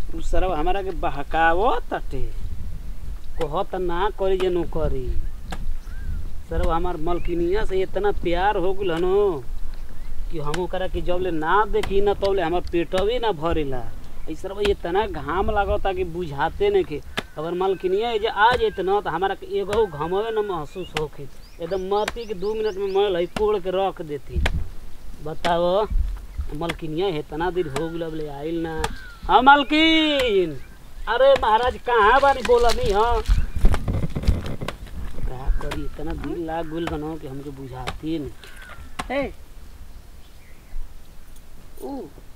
उ सरवा हमारा के बहकावत ताटे कहत ना करी जे नु करी सरवा हमार मलकिनिया से इतना प्यार हो गइल हनो कि हम ओकरा के जबले ना देखी ना तबले हमार पेटवे ना भरेला ई सरवा इतना घाम लागता कि बुझाते नहीं के अगर मलकिनिया जे आज इतना तो हमारा के एगो घमवे ना महसूस होके एकदम मरती के दू मिनट में मैल है कोड़ के रख देती बताओ मलकिनिया इतना देर हो गल बोले आइल ना हाँ मलकिन अरे महाराज कहाँ बानी बोला नहीं हाँ क्या करी इतना दिल लाग गुल बनो कि हमके बुझाती नहीं हे ऊ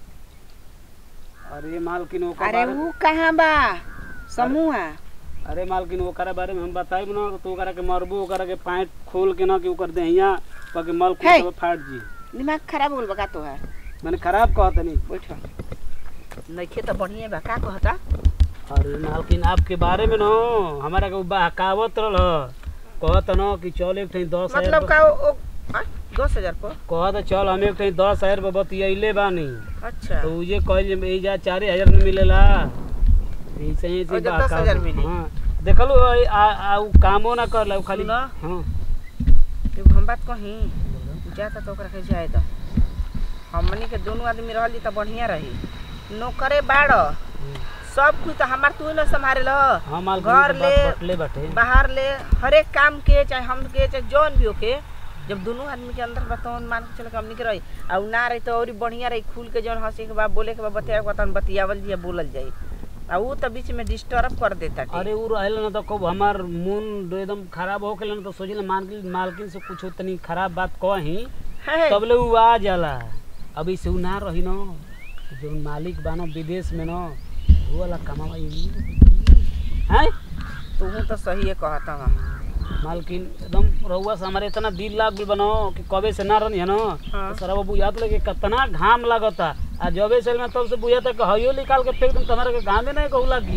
अरे मालकिन ओकर अरे बारे ऊ कहाँ बा समूह अरे मालकिन ओकरा बारे में हम बताइब ना तो ओकरा के मरबू ओकरा के पैंट खोल के ना कि ओकर देहिया पके मल हे! कुछ फाट जी दिमाग खराब हो गल बा का तोहार मैंने खराब कहत नहीं बैठ नइखे त बढ़िया बा का कहता अरे मालकिन आपके बारे में ना हमारा के उ बहकावत रहल कहत न कि चल एक ठे दस हजार मतलब का ओ ओ- आ, दस हजार पर कहत चल हम एक ठे दस हजार पर बतियैले बानी अच्छा तो उजे कहल जे जा चार हजार में मिलेला ऐसे ही और जब 10,000 मिली। हाँ देखलू आ, आ, आ, उ कामो ना करला उ खाली सुना। हाँ एगो हम बात कही जाता तो ओकरा के जाए द हमनी के दोनों आदमी रहली त बढ़िया रही नौकरे बाड़ सब कुछ तो हमार तू न संभाले ल हाँ मालकिन घर के ले बात बटले बाटे बाहर ले हर एक काम के चाहे हम के चाहे जौन भी होके जब दोनों आदमी के अंदर बतौन मान के चल के हमनी के रही आ उ ना रही तो और बढ़िया रही खुल के जौन हंसे के बा बोले के बा बतिया के बा तहन बतियावल जाई बोलल जाई आ उ तो बीच में डिस्टर्ब कर देता अरे उ रहल ना तो कब हमार मूड एकदम खराब हो गेल ना तो सोचिल मालकिन मालकिन से कुछ तनी खराब बात कही है तबले उ आ जाला अभी से उ ना रही न जो मालिक बानो विदेश में न वो वाला कमावा हैं तू तो सही है कहता हूँ मालकिन एकदम रउआ से हमारे इतना दिल लाग गइल बनो कि कबे से ना रही है न हाँ। तो सरवा बुझात लगे कितना घाम लागता आ जबे से में तब से बुझाता कि हयो निकाल के फेंक दूं तुम्हारे के घामे नहीं कहू लागी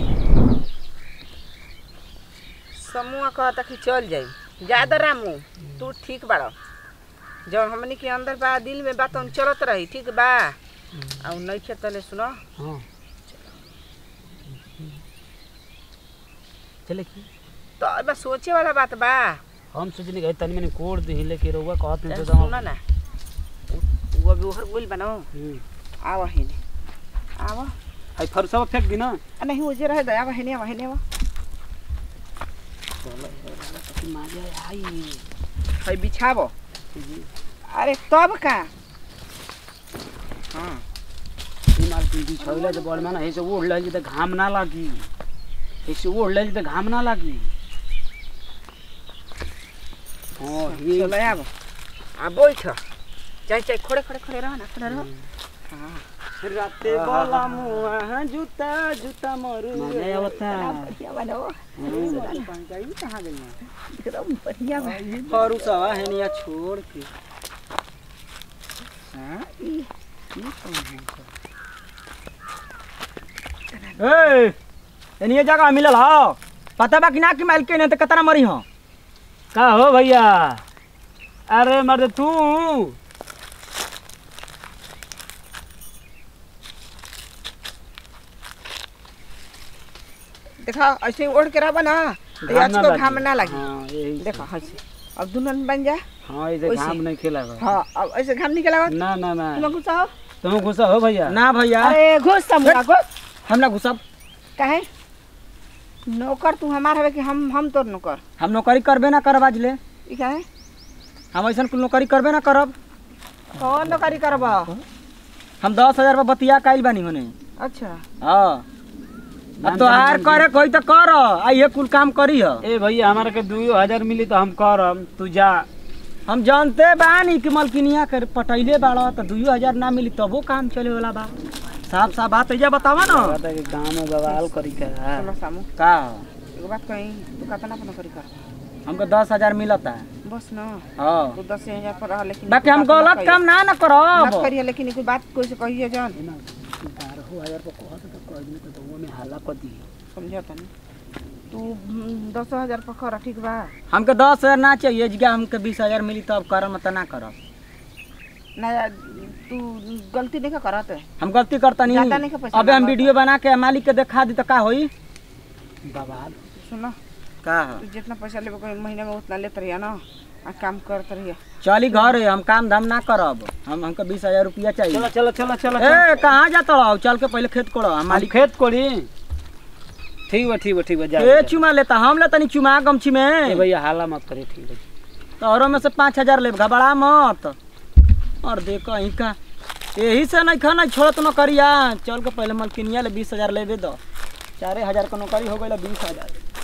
समूह कहता कि चल जाई ज्यादा रामू तू ठीक बाड़ जब हमनी के अंदर बा दिल में बात हम चलत रही ठीक बा आ उ नइखे तले सुनो हाँ चले की तो अब सोचे वाला बात बा हम सोचनी कि तनी मैंने कोड दी लेके रउआ कहत नहीं तो सुनो ना उ- उ अभी ओहर गोल बनाओ हम्म। आवा हेने आवा आई फरसा फेंक दी ना आ नहीं उजे रहे दया आवा हेने आवा हेने आवा मजा आई है बिछाबो अरे तब का हाँ ई माल पीटी छोइले तो बड़ माना ऐसे ओढ़ ले तो घाम ना लागी ऐसे ओढ़ ले तो घाम ना लागी हाँ ये चलो आवा आ बैठ चाहे चाहे खड़े खड़े खड़े रह ना खड़े रह हाँ राते बोला मुआ जूता जूता मरू मजा आवता बढ़िया बनो कहाँ गई एकदम बढ़िया बा और उसवा है निया छोड़ के हाँ ई ए एनिए जगह मिलल ह पता बा कि ना कि माइल के ने त कतना मरी ह का हो भैया अरे मर्द तू देखा ऐसे ओढ़ के रहबा ना तो घाम आज ना को लगी। घाम ना लगी हाँ यही देखा ऐसे अब दुल्हन बन जा हाँ ऐसे वैसे। घाम नहीं खेला हाँ अब ऐसे घाम निकला ना ना ना तुम गुस्सा हो तुम गुस्सा हो भैया ना भैया अरे घुस समूह घुस हम ना घुसब काहे नौकर तू हमार हवे कि हम हम तोर नौकर हम नौकरी करबे ना करब आज ले ई काहे हम ऐसन कुल नौकरी करबे ना करब कौन नौकरी करबा हम दस हजार पर बतिया काइल बानी होने अच्छा हाँ नाम अब तो हार जान करे कोई तो कर आ ये कुल काम करी ह ए भैया हमारा के दुइयो हजार मिली तो हम करम तू जा हम जानते बानी कि मलकिनिया कर पटैले बाड़ा तो दुइयो हजार ना मिली तबो काम चले वाला बा साफ साफ बात है बतावा ना कहता कि गाँव में बवाल करी का चलो सामू का एगो बात कही तू कितना पर नौकरी कर हमको दस हजार मिलता बस ना हाँ तू दस हजार पर रह लेकिन बाकी हम एको बात ना गलत कही। काम ना ना मत करब करिए लेकिन कोई बात कोई से कहिए जान बारह हजार पर कहत तो कह दिन तो वो में हाला कर दी समझा तनी तू हम्म, दस हजार पर कर ठीक बा हमके दस हजार ना चाहिए जगह हमके बीस हजार मिली तब करम त ना करब ना तू गलती नहीं करत हम गलती करता ज्यादा नहीं नहीं का पैसा अबे हम मांगत। वीडियो बना के मालिक के दिखा दी तो का होई बाबा सुनो का तू जितना पैसा लेबे कोई महीने में उतना लेत रहिया ना आ काम करत रहिया चली घर है हम काम धाम ना करब हम हमको बीस हजार रुपया चाहिए चलो चलो चलो चलो ए कहाँ जाता रहो चल के पहले खेत कोड़ो हम मालिक मालिक खेत कोड़ी ठीक बा ठीक बा ठीक बा जा ए चुमा लेता हम लेता नहीं चुमा गमछी ए में भैया हाला मत करे ठीक है तोहरों में से पाँच हजार ले घबरा मत और देखो ही का यही से नहीं खाना छोड़त न करिया चल के पहले मलकिनिया ले बीस हजार लेबे दो चारे हजार का नौकरी हो गई बीस हजार